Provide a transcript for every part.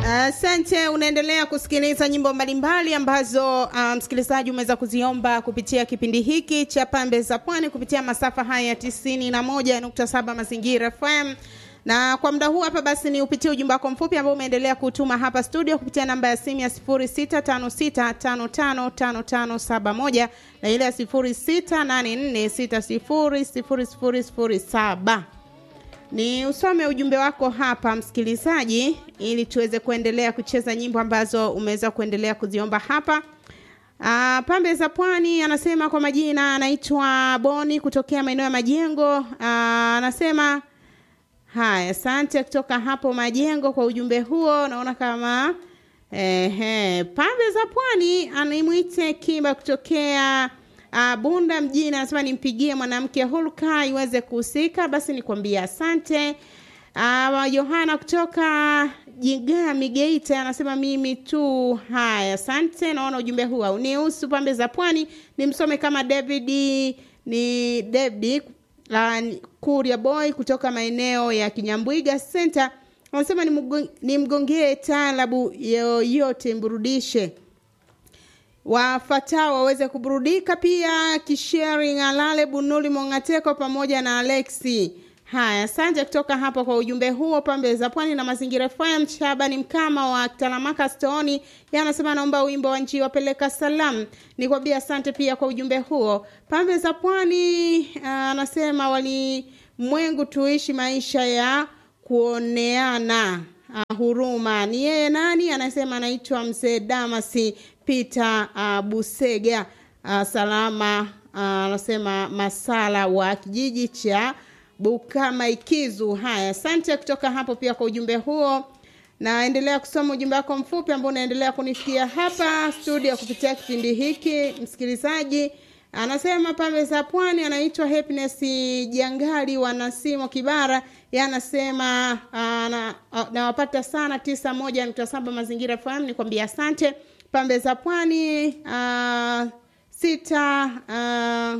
Asante. Uh, unaendelea kusikiliza nyimbo mbalimbali ambazo uh, msikilizaji umeweza kuziomba kupitia kipindi hiki cha Pambe za Pwani kupitia masafa haya tisini na moja nukta saba Mazingira FM na kwa muda huu hapa basi ni upitie ujumbe wako mfupi ambao umeendelea kutuma hapa studio kupitia namba ya simu ya 0656555571 na ile ya 0684600007. Ni usome ujumbe wako hapa msikilizaji, ili tuweze kuendelea kucheza nyimbo ambazo umeweza kuendelea kuziomba hapa. Uh, Pambe za Pwani anasema kwa majina anaitwa Boni kutokea maeneo ya Majengo. Uh, anasema haya, asante kutoka hapo Majengo kwa ujumbe huo. Naona kama ehe, Pambe za Pwani animwite Kimba kutokea Uh, Bunda mjini anasema nimpigie mwanamke hulka iweze kuhusika. Basi nikwambia asante. Uh, Yohana kutoka Jigami Geita anasema mimi tu. Haya, asante. Naona ujumbe huu haunihusu. Pambe za Pwani nimsome kama David ni David uh, Kuria Boy kutoka maeneo ya Kinyambwiga Center anasema nimgongee taalabu yoyote mburudishe wafatao waweze kuburudika pia. Kisheri Alale Bunuli Mongateko pamoja na Alexi. Haya, asante kutoka hapo kwa ujumbe huo. Pambe za Pwani na Mazingira FM. Shabani Mkama wa Talamaka Stoni yeye anasema naomba wimbo wa nchi wapeleka salamu. Nikwambia asante pia kwa ujumbe huo. Pambe za Pwani anasema wali mwengu tuishi maisha ya kuoneana uh, huruma. Ni yeye nani? Anasema anaitwa Mzee Damasi Peter uh, Busega uh, salama anasema uh, masala wa kijiji cha Bukama Ikizu. Haya, asante kutoka hapo pia kwa ujumbe huo. Naendelea kusoma ujumbe wako mfupi ambao unaendelea kunifikia hapa studio kupitia kipindi hiki. Msikilizaji anasema Pambe za Pwani, anaitwa Happiness Jangali wa Nasimo Kibara. Yeye anasema nawapata na sana tisa moja nukta saba Mazingira FM. Nikwambia asante. Pambe za Pwani uh, sita uh,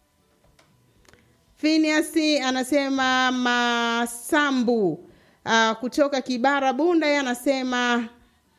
Phineas anasema Masambu uh, kutoka Kibara Bunda, yeye anasema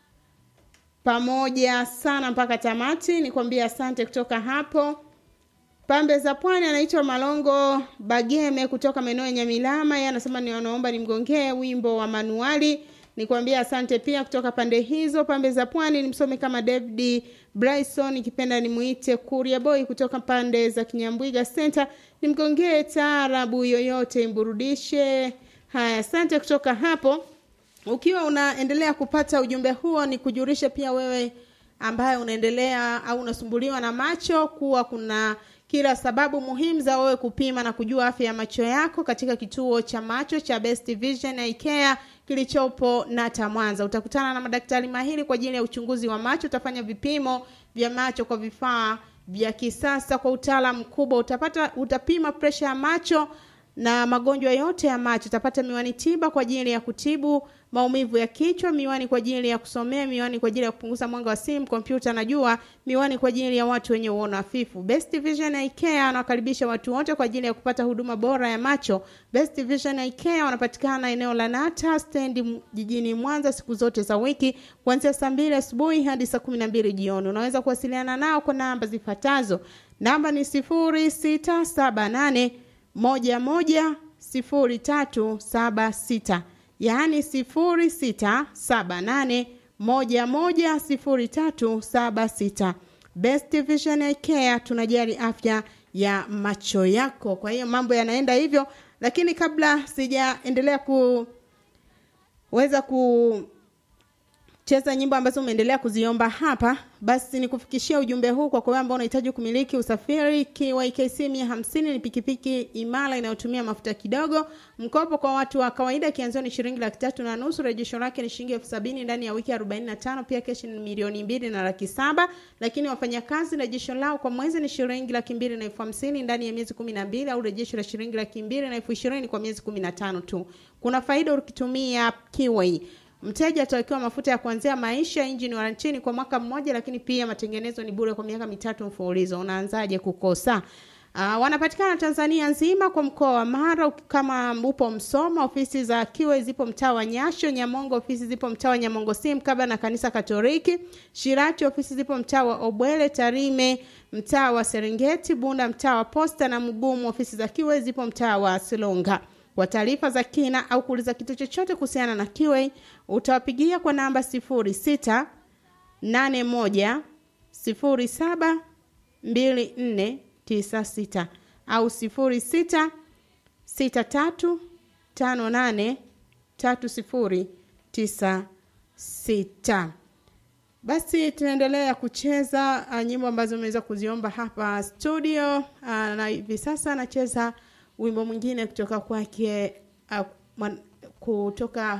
pamoja sana mpaka tamati. Nikwambia asante kutoka hapo Pambe za Pwani. Anaitwa Malongo Bageme kutoka maeneo ya Nyamilama, yeye anasema ni wanaomba nimgongee wimbo wa manuali nikwambia asante pia kutoka pande hizo pambe za pwani. Nimsome kama David Bryson, ikipenda nimuite Kuria Boy kutoka pande za Kinyambwiga Center, nimgongee taarabu yoyote imburudishe. Haya, asante kutoka hapo. Ukiwa unaendelea kupata ujumbe huo, ni kujulisha pia wewe ambaye unaendelea au unasumbuliwa na macho kuwa kuna kila sababu muhimu za wewe kupima na kujua afya ya macho yako katika kituo cha macho cha Best Vision Eye Care kilichopo Nata Mwanza. Utakutana na madaktari mahiri kwa ajili ya uchunguzi wa macho. Utafanya vipimo vya macho kwa vifaa vya kisasa kwa utaalamu mkubwa. Utapata utapima presha ya macho na magonjwa yote ya macho. Utapata miwani tiba kwa ajili ya kutibu maumivu ya kichwa, miwani kwa ajili ya kusomea, miwani kwa ajili ya kupunguza mwanga wa simu, kompyuta na jua, miwani kwa ajili ya watu wenye uono hafifu. Best Vision Eye Care anawakaribisha watu wote kwa ajili ya kupata huduma bora ya macho. Best Vision Eye Care wanapatikana eneo la Nata stendi jijini Mwanza siku zote za wiki kuanzia saa mbili asubuhi hadi saa kumi na mbili jioni. Unaweza kuwasiliana nao kwa namba zifuatazo. Namba ni sifuri sita saba nane moja moja sifuri tatu saba sita yaani sifuri sita saba nane moja moja sifuri tatu saba sita. Best Vision Eye Care tunajali afya ya macho yako. Kwa hiyo mambo yanaenda hivyo, lakini kabla sijaendelea kuweza ku cheza nyimbo ambazo umeendelea kuziomba hapa, basi nikufikishia ujumbe huu kwa kwa ambao unahitaji kumiliki usafiri. KYKC 150 ni pikipiki imara inayotumia mafuta kidogo. Mkopo kwa watu wa kawaida kianzio ni shilingi laki tatu na nusu, rejesho lake ni shilingi elfu sabini ndani ya wiki 45. Pia keshi ni milioni mbili na laki saba, lakini wafanyakazi rejesho lao kwa mwezi ni shilingi laki mbili na elfu hamsini ndani ya miezi 12, au rejesho la shilingi laki mbili na elfu ishirini kwa miezi 15 tu. Kuna faida ukitumia Kiway. Mteja atawekewa mafuta ya kuanzia maisha, injini warantini kwa mwaka mmoja, lakini pia matengenezo ni bure kwa miaka mitatu mfululizo. Unaanzaje kukosa? Uh, wanapatikana Tanzania nzima kwa mkoa wa Mara. Kama upo Msoma, ofisi za Kiwe zipo mtaa wa Nyasho. Nyamongo, ofisi zipo mtaa wa Nyamongo si mkaba na kanisa Katoliki. Shirati, ofisi zipo mtaa wa Obwele. Tarime, mtaa wa Serengeti. Bunda, mtaa wa Posta na Mgumu, ofisi za Kiwe zipo mtaa wa Silonga. Kwa taarifa za kina au kuuliza kitu chochote kuhusiana na Kiwe, utawapigia kwa namba sifuri sita nane moja sifuri saba mbili nne tisa sita au sifuri sita sita tatu tano nane tatu sifuri tisa sita. Basi tunaendelea kucheza uh, nyimbo ambazo umeweza kuziomba hapa studio uh, na hivi sasa anacheza wimbo mwingine kutoka kwake uh, kutoka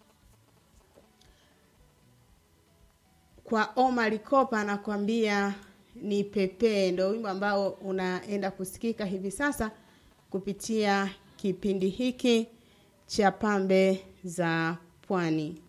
kwa Omar Kopa anakuambia ni pepe. Ndo wimbo ambao unaenda kusikika hivi sasa kupitia kipindi hiki cha Pambe za Pwani.